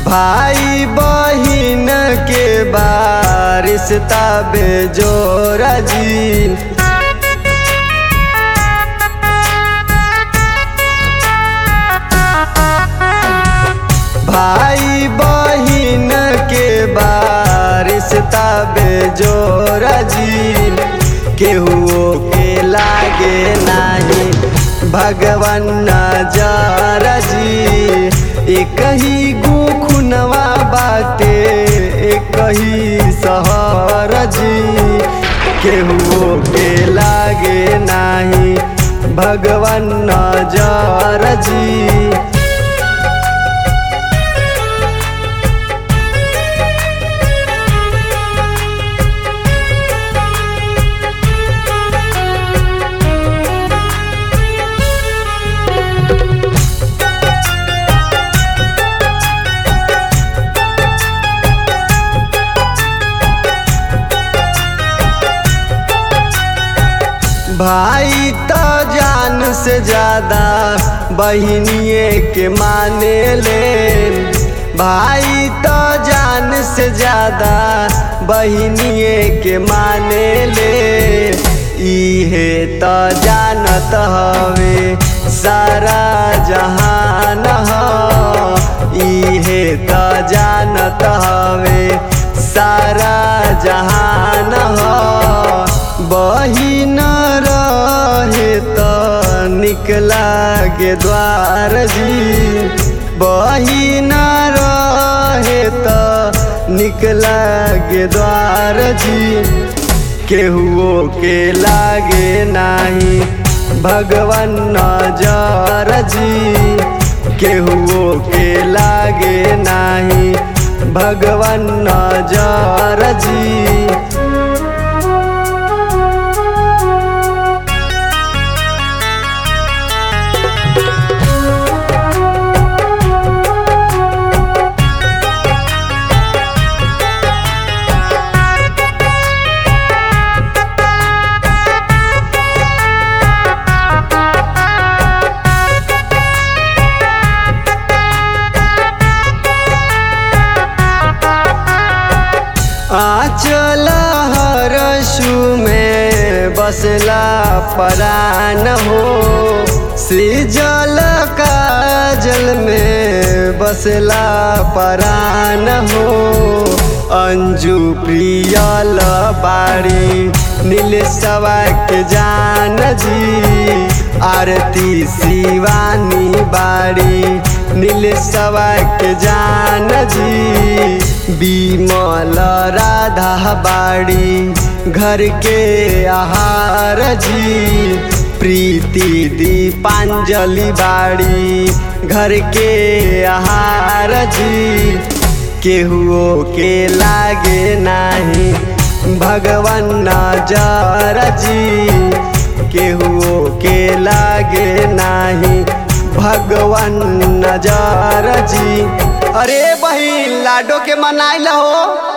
भाई बहिन के बारिश तबे जोरा जी भाई बहिन के बारिश तबे जोरा जी केहू के लागे नाही भगवान नजर जी एक ही गो खुनवा बाटे एक ही सहर जी केहू के लागे नाही भगवान नजर जी भाई तो जान से ज्यादा बहनिए के माने ले भाई तो जान से ज्यादा बहनिए के माने ले इहे तो जानत हवे सारा जहान ह इहे तो जानत हवे सारा जहान ह बहिन रहे त निकला गे द्वार जी बहिन रहे त निकला गे द्वार जी केहुओ के लागे नाही भगवान नजर जी केहुओ के लागे नाही भगवान नजर जी आचल हरसु में बसला परान हो सृजल काजल में बसला परान हो अंजू प्रियल बाड़ी नील के जान जी आरती शिवानी बाड़ी नील के जान जी बिमल राधा बाड़ी घर के आहार जी प्रीति दीपांजलि बाड़ी घर के आहार जी केहुओ के लागे नाही भगवान नजर जी केहुओ के लागे नाही भगवान नजर जी अरे बहिन लाडो के मनाइल हो